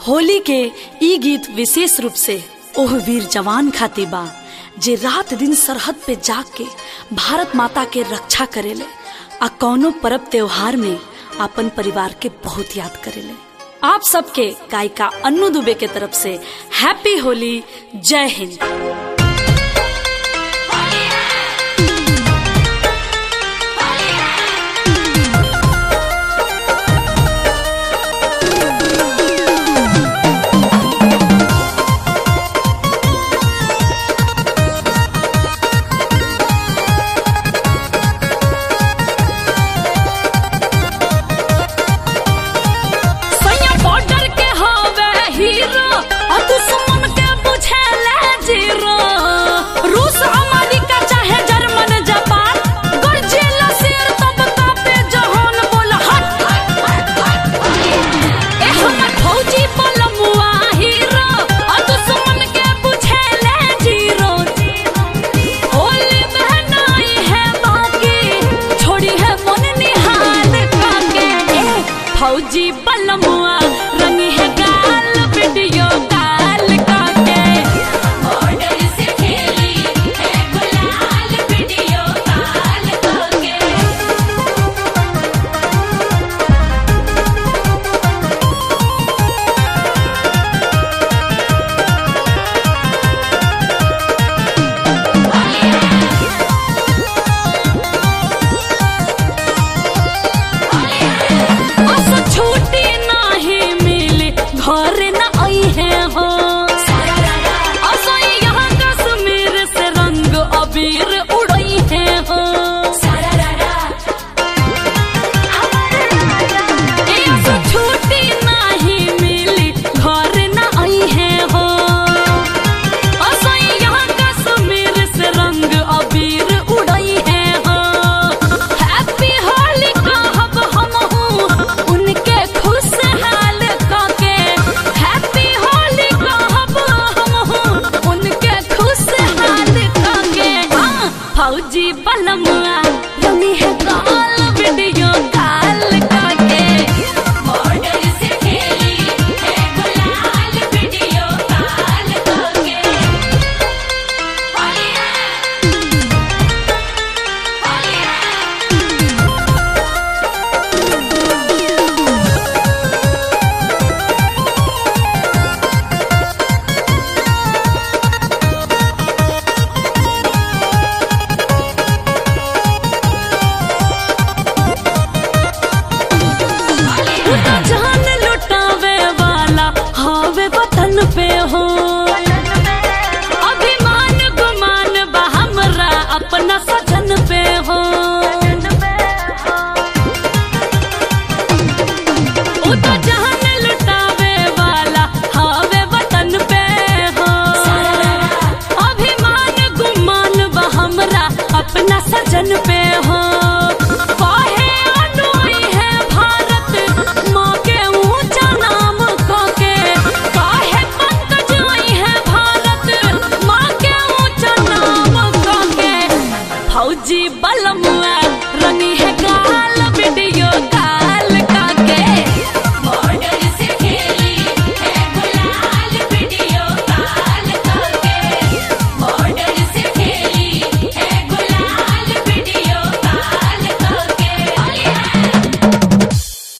होली के ई गीत विशेष रूप से ओह वीर जवान खातिर बा जे रात दिन सरहद पे जाग के भारत माता के रक्षा करेले आ कौनो परब त्योहार में अपन परिवार के बहुत याद करेले आप सबके गायिका अन्नू दुबे के तरफ से हैप्पी होली जय हिंद सैया बॉर्डर के हवे हीरो और दुश्मन के बुझेले जीरो रूस अमेरिका चाहे जर्मन जापान गरजेला शेर तब कापे जहान बोल हट ए हमर फौजी बलमुआ हीरो और दुश्मन के बुझेले जीरो होली बहनाई है बाकी छोड़ी है मन निहाल काके ए फौजी बलमुआ